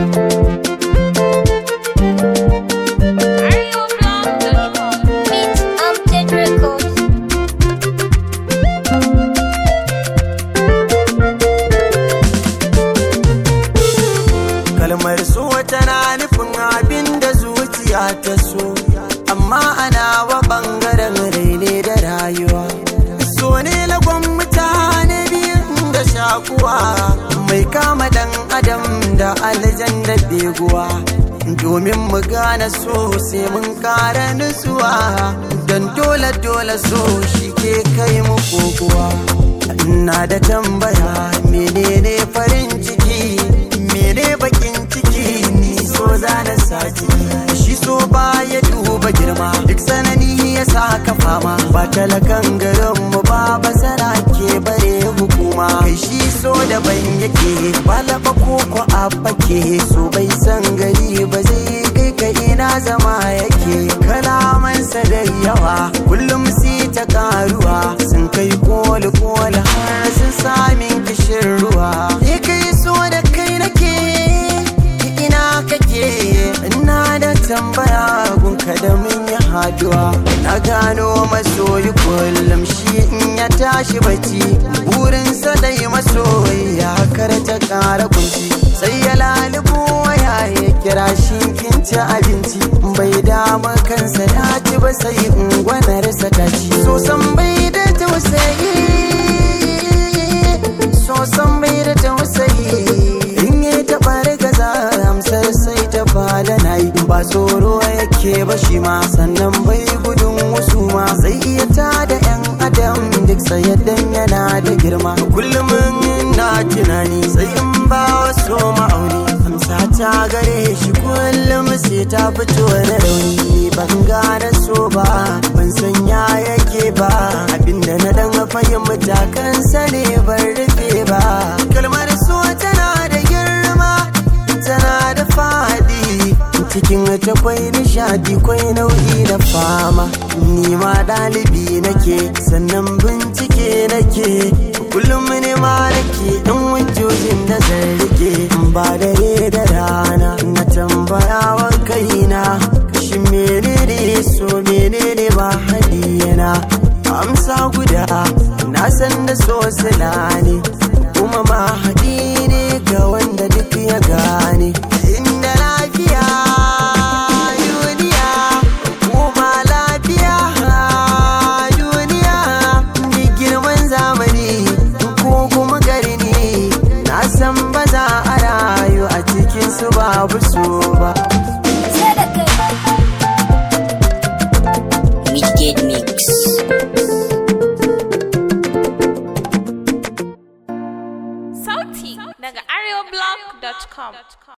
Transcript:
Beat Update Records. kalmar so tana nufin abin da zuciya ta so amma ana wa bangaren raine da rayuwa so ne lagon mutane biyun da shakuwa mai kama dan adam da aljan da beguwa domin mu gane so sai mun kara nutsuwa don dole dole so shi ke kai mu kokowa ina da tambaya menene farin ciki mene bakin ciki ni so zana saki shi so ba ya duba girma duk sanani ya saka fama ba talakan garin mu ba basara ke bare hukuma kai shi so daban yake ba laba ko ko abake so bai san gari ba zai kai ka ina zama yake kalamansa da yawa kullum si ta karuwa sun kai koli koli har sun samin kishin ruwa ni kai so da kai nake ina kake ina da tambaya gunka da mun yi haduwa na gano masoyi kullum shi in ya tashi bacci burinsa dai masoyi ya karta kara kunci sai ya lalubo waya ya kira shi kin ci abinci bai dama kansa ya ci ba sai ungwanarsa ta ci so san bai da tausayi so san bai da tausayi in yi taɓa gaza amsar sai ta fada na yi ba tsoro yake ba shi ma sannan bai gudun wasu ma zai iya ta da yan adam duk sayaddan yana da girma kullum na tunani sai in ba wasu ma'auni amsa ta gare shi kullum sai ta fito da rauni ban gane so ba ban san ya yake ba abinda na dan fahimta kansa ne ban rufe ba kalmar so tana da girma tana da fadi cikin ta kwai nishadi kwai nau'i da fama ni ma ɗalibi nake sannan bincike nake kullum ne ma nake ɗan wujojin da zan rike ba dare da rana na tambaya wa kaina shi menene so menene ba hadiyana amsa guda na san da so sila ne kuma ma haɗi ne ga wanda duk ya gane inda lafiya duniya kuma lafiya duniya ni girman zamani ko kuma garni na san ba za a rayu a cikin su babu so ba Sai da kai. Midgate Mix. Sauti daga areoblog.com.